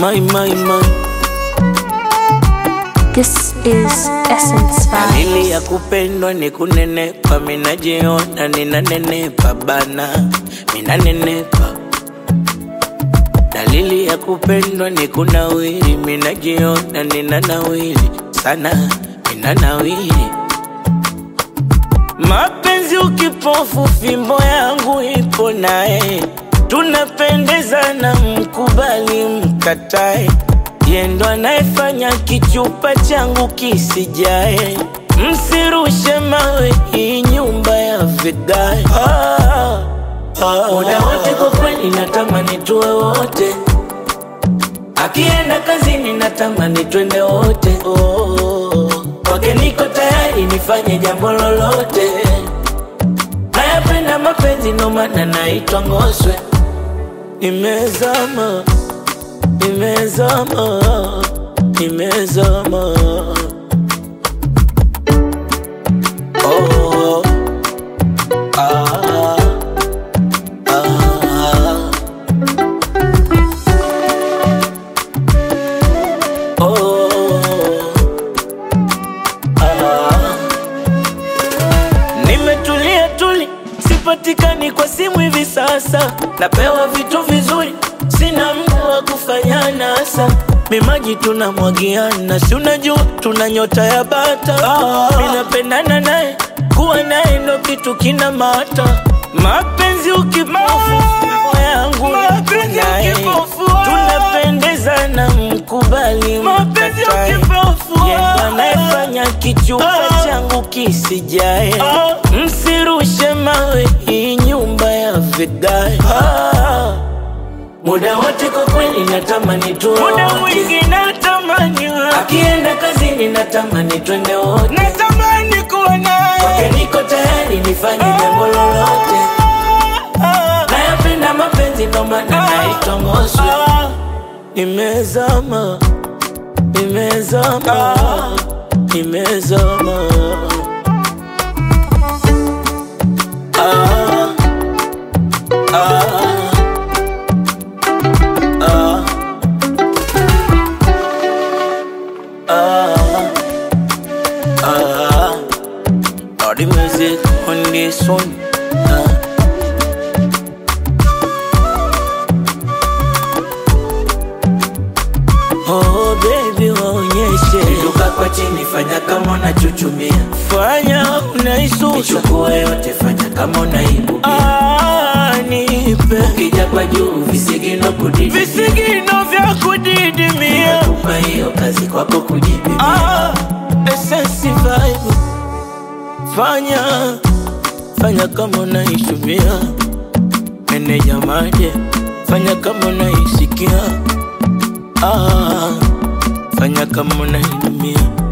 My, my, my. This is Essence Dalili ya Vibes. kupendwa ni kunenepa, minajiona ninanenepa bana, minanenepa. Dalili ya kupendwa ni kunawiri, minajiona ninanawiri sana, ninanawiri. Mapenzi ukipofu, fimbo yangu ipo naye, tunapendezana, mkubali mkatae, yendo anayefanya kichupa changu kisijae. Msirushe mawe, hii nyumba ya vigae. Ah, ah, muda wote kwa kweli natamani tuwe wote, akienda kazini natamani twende wote. Oh, kwake niko tayari nifanye jambo lolote. Nayapenda mapenzi ndo maana naitwa Ngoswe. Nimezama, nimezama, nimezama. Oh, ah, ah, oh, ah. Nimetulia tuli, sipatikani kwa simu hivi sasa. Napewa vitu vizuri, sina muda wa kufanya nasa. Mimaji tunamwagiana, si unajua tuna nyota ya bata. Ah, minapendana naye, kuwa naye ndo kitu kina mata. Mapenzi ukipofu, roho yangu Mapenzi naye. ukipofu, tunapendezana, mkubali Mapenzi mkatae. ukipofu, Yeye ndo anayefanya kichupa Ah. changu kisijae. Ah. Msirushe mawe, hii nyumba ya vigae. Ah. Muda wote kwa kweli natamani tuwe Muda wote. mwingi natamani Akienda kazini natamani twende wote. natamani kuwa Kwake naye niko tayari nifanye jambo lolote. Nayapenda mapenzi ndo maana naitwa Ngoswe. Ah, Nimezama, nimezama, nimezama. Ah, ah, ah, ah, ah. All the music on this one. Ah. Oh baby waonyeshe Inuka kwa chini fanya kama unachuchumia fanya unaisusa Ichukue yote fanya kama unaibukia Ah, nipe Ukija kwa juu visigino kudidi visigino vya kudidimia Kupa hiyo kazi kwako kujipimia ah, essence vibe fanya fanya kama unaishumia meneja maje fanya kama unaisikia ah, fanya kama unainumia